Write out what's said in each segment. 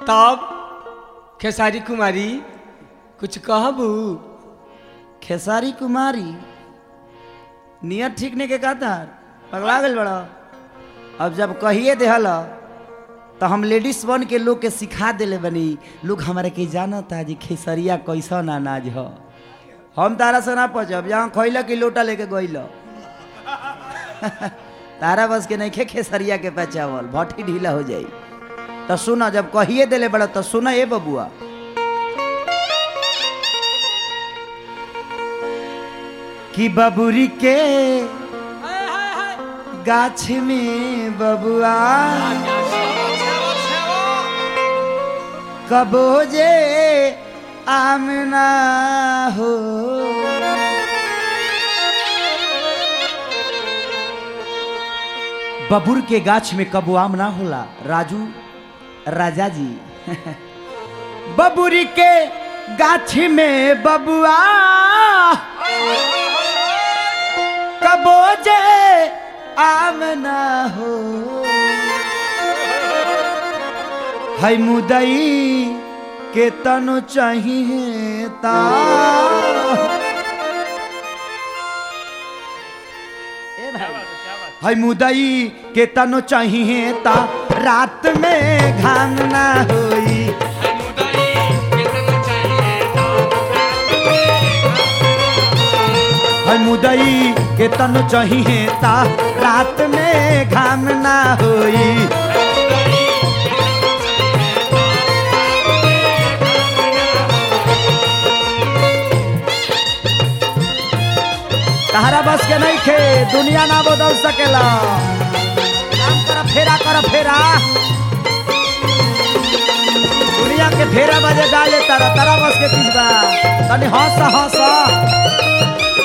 तब खेसारी कुमारी कुछ कहबू खेसारी कुमारी नियत ठीक नहीं के कहता पगला गल बड़ा अब जब कहिए देहल तो हम लेडीज बन के लोग के सिखा देले बनी लोग हमारे के जानता जी खेसरिया कैसन अनाज ह हम तारा से ना पचब जहाँ खैल की लोटा लेके गइल तारा बस के नहीं खे खेसरिया के पचावल भट्टी ढीला हो जाई तो सुना जब कहिए देले बड़ा तो सुना ए बबुआ कि बबुरी के गाछ में बबुआ कबो जे आमना हो बबुर के गाछ में कबो आम ना होला राजू राजा जी बबुरी के गाछ में बबुआ कबो जे आम ना हो है मुदई के तनु चाहिए ता ए भाई है मुदई के तनु चाहिए ता रात में घाम ना होई है मुदई के तनु चाहिए ता रात में घाम ना होई तहरा बस के नहीं खे दुनिया ना बदल सकेला काम कर फेरा कर फेरा दुनिया के फेरा बजे डाले तारा तारा बस के चीज बा तनी हंस हंस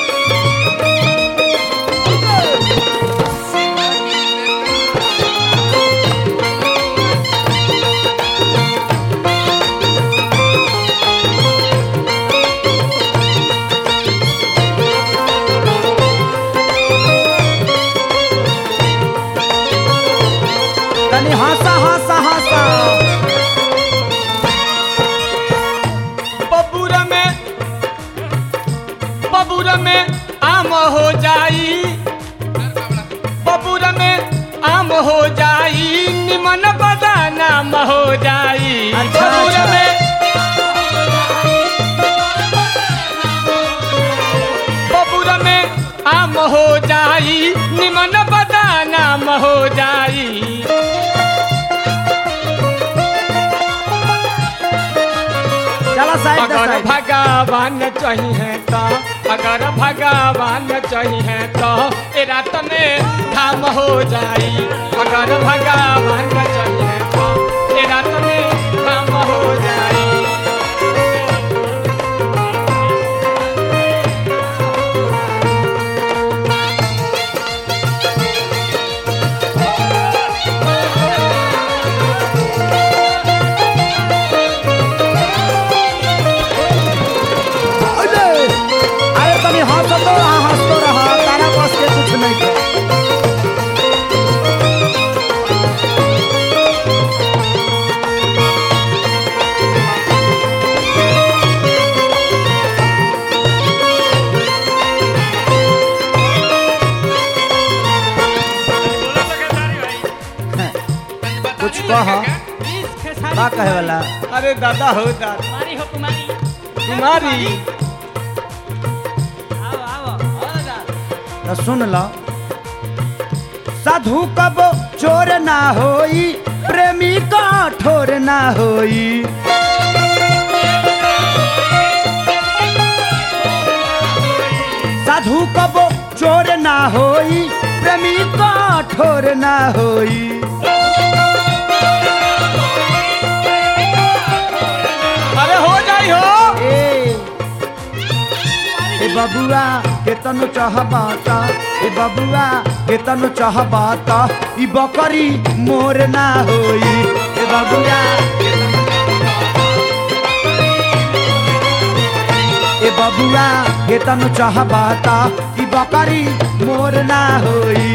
तनी हंस हंस हंस बबूरा में बबूरा में आम हो जाई बबूरा में आम हो जाई निमन बदानाम हो जाई अच्छा, बबूरा अच्छा। में बबूरा में आम हो जाई निमन बदानाम हो जाई चला साइड दे अगर साइड भगवान चाहिए तो अगर भगवान चाहिए तो ए रात में धाम हो जाई अगर भगवान चाहिए तो ए रात में धाम हो जाई अरे अरे तनी हंस तो रहा हंस तो रहा तारा बस के कुछ नहीं खे कुछ कह का कहे वाला अरे दादा हो दादा कुमारी हो कुमारी कुमारी आओ आओ आओ दादा तो सुन लो साधु कब चोर ना होई प्रेमी का ठोर ना होई साधु कब चोर ना होई प्रेमी का ठोर ना होई अरे हो जाई हो ए ए बबुआ के तनु चाहबाता ए बबुआ के तनु चाहबाता ई बकरी मोर ना होई ए बबुआ ए बबुआ के तनु चाहबाता ई बकरी मोर ना होई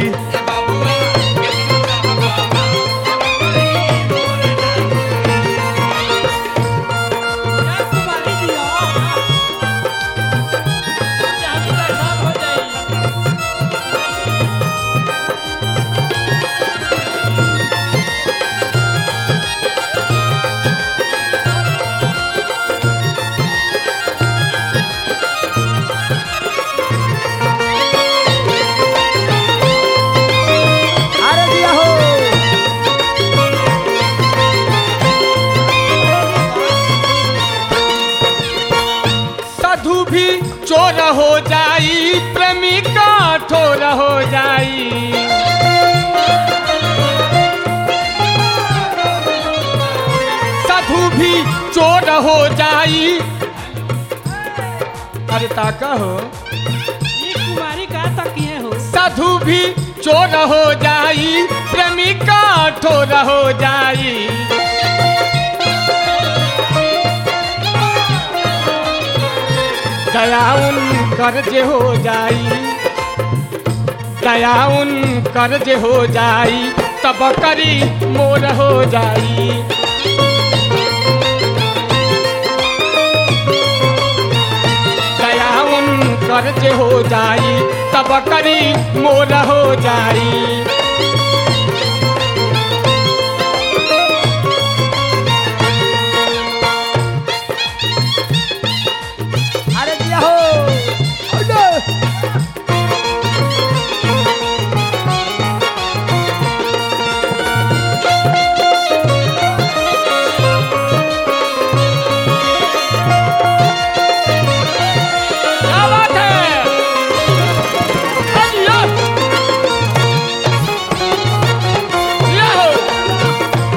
भी चोर हो जाई प्रेमी का ठोर हो जाई साधु भी चोर हो जाई अरे ताका हो ये कुमारी का तकिए हो साधु भी चोर हो जाई प्रेमी का ठोर हो जाई दया उन कर्ज हो जाई दया उन कर्ज हो जाई तब करी मोर हो जाई दया उन कर्ज हो जाई तब करी मोर हो जाई अरे दिया हो क्या बात है अय्या! या हो!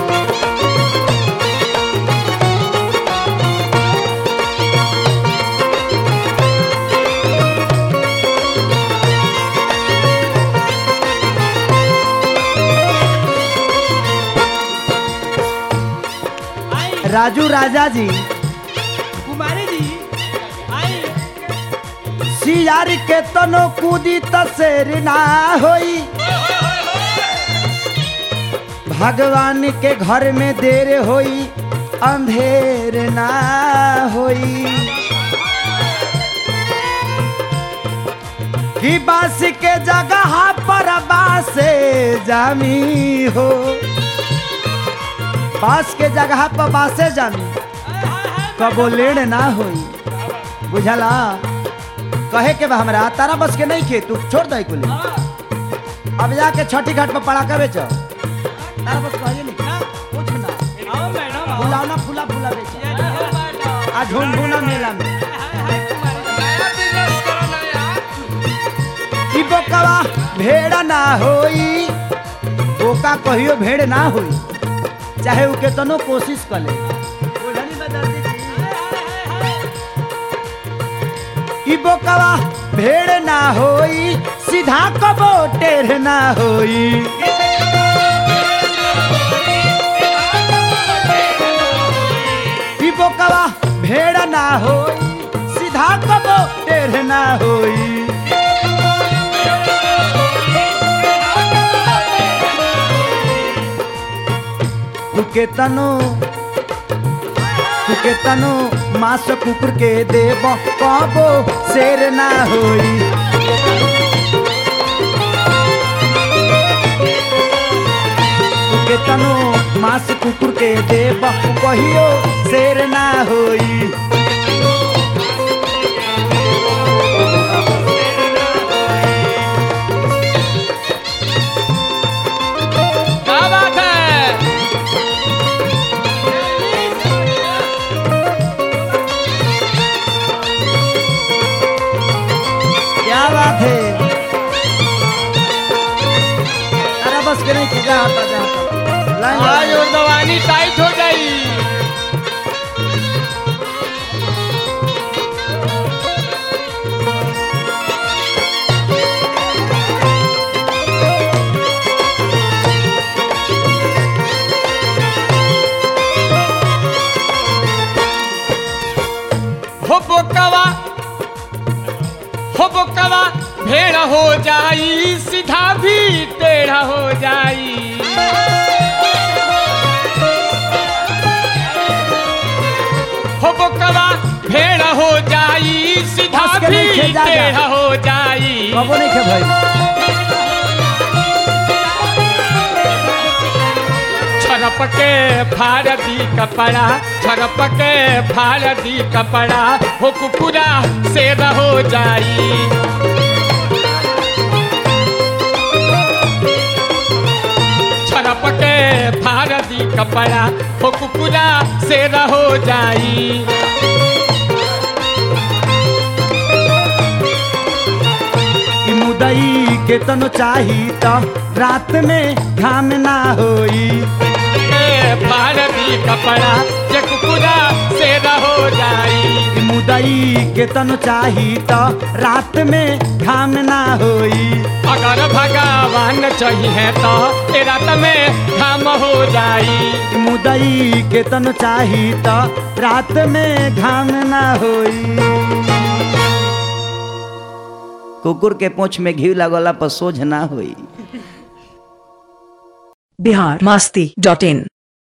आई राजू राजा जी कुमारी जी आई सियार के तनो कूदी तसेर ना होई भगवान के घर में देर होई अंधेर ना होई कि बास के जगह पर बासे जामी हो बास के जगह पर बासे जामी कबो लेड़ ना होई बुझला कहे के बा हमरा तारा बस के नहीं खे तू छोड़ दे कुल अब जाके छठी घाट पर पड़ाका बेच तारा बस कहिए नहीं ना। कुछ ना आओ मैडम आओ फुलाना फुला फुला बेच ये ये मैडम आ झुनझुना मेला में हाय हाय कुमारी नया बिजनेस करो नया ई बोकावा भेड़ ना होई बोका कहियो भेड़ ना होई चाहे उ केतनो कोशिश कर ले बुझनी बदल दी ई बोकावा भेड़ ना होई सीधा कबो टेढ़ ना होई ई बोकावा भेड़ ना होई सीधा कबो टेढ़ ना होई तू केतनो तू केतनो मास कुकुर के देब कबो शेर ना होई तू केतनो मास कुकुर के देब कहियो शेर ना होई क्या बात है क्या बात है अरे बस के नहीं खींचा आता जा लाइन आज लगा। और दवानी टाइट हो जाई हो बोकवा हो बोकवा भेड़ हो जाई सीधा भी टेढ़ा हो जाई हो बोकवा भेड़ हो जाई सीधा हंस के भी नहीं खेजा जा। टेढ़ा हो जाई कबो नहीं खे भाई छरप के फाड़ दी कपड़ा छरप के फाड़ दी कपड़ा हो कुकुरा से हो जाई छरप के फाड़ दी कपड़ा हो कुकुरा से हो जाई मुदई के तनो चाही त रात में घाम ना होई ए भारती कपड़ा जे कुकुरा से हो जाई मुदई के तनो चाही त रात में घाम ना होई अगर भगवान चाहिए तो ए रात में घाम हो जाई मुदई के तनो चाही त रात में घाम ना होई कुकुर के पूंछ में घी लगला पर सोझ ना होई बिहार मस्ती डॉट इन